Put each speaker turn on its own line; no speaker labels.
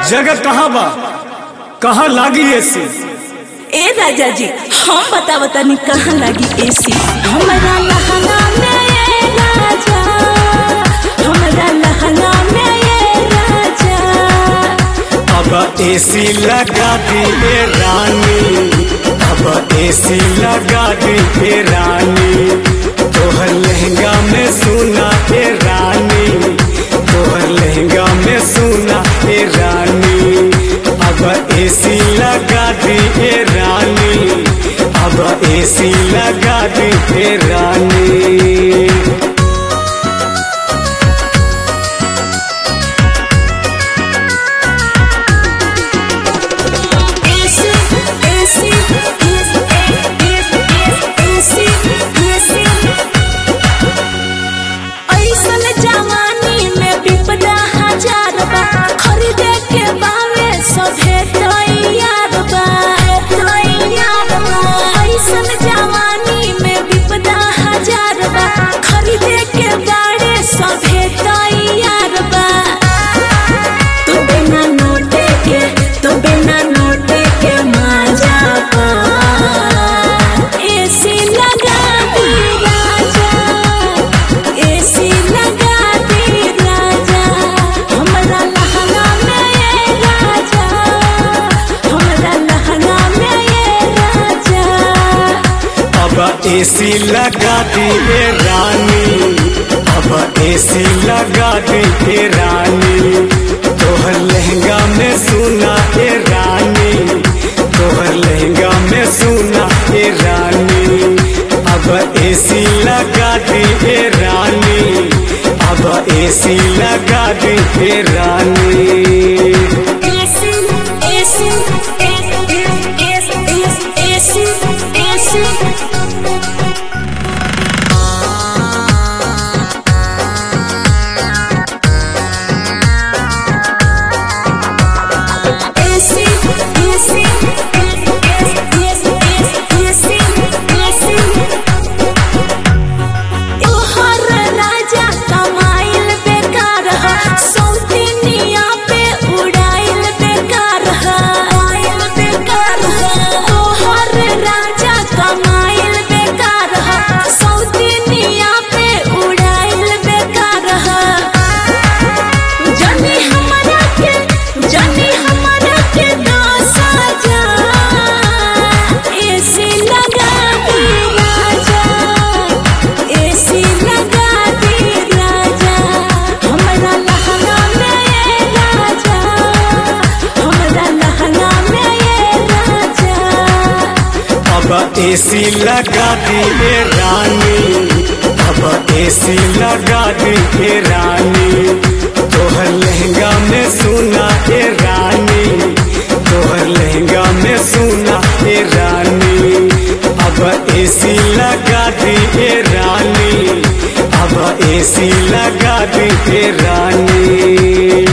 जगह कहाँ बा कहाँ लागी ऐसी
ए राजा जी हम बता बतानी कहाँ लगी एसी हमारा लहंगा में ये राजा हमारा लहंगा में ये राजा
अब एसी लगा दी ए रानी अब एसी लगा दी ए रानी तोहर लहंगा में सुना ए रानी तोहर लहंगा में सुना ए रानी अब एसी लगा दी ए रानी अब एसी लगा दी ए रानी
एसी एसी एसी एसी ऐसन जवानी में विपदा हजार बा खरीदे के बावे सभे तैयार बा तैयार बा ऐसन जवानी में विपदा हजार बा खरीदे के बाड़े सभे तैयार बा तू बिना नोटे के तू बिना नोटे के मजा पा एसी लगा दी राजा एसी लगा दी राजा हमरा लहंगा में ये राजा हमरा लहंगा में ये राजा
अब एसी लगा दी ए रानी अब एसी लगा दी ए रानी तोहर लहंगा में सुना ए रानी तोहर लहंगा में सुना ए रानी अब एसी लगा दी ए रानी अब एसी लगा दी ए रानी
AC AC AC AC AC AC AC AC AC तोहर राजा कमाइल बेकार ह सौतिनिया पे उड़ाइल बेकार ह उड़ाइल बेकार ह तोहर राजा कमाइल बेकार ह सौतिनिया पे उड़ाइल बेकार ह जनी हमरा के जनी हमरा के दस हजार एसी लगा दी राजा एसी लगा दी राजा हमरा लहंगा में ये राजा हमरा लहंगा में ये राजा
अब एसी लगा दी ए रानी अब एसी लगा दी ए रानी तोहर लहंगा में सुना ए रानी तोहर लहंगा में सुना ए रानी अब एसी लगा दी ए रानी अब एसी लगा दी ए रानी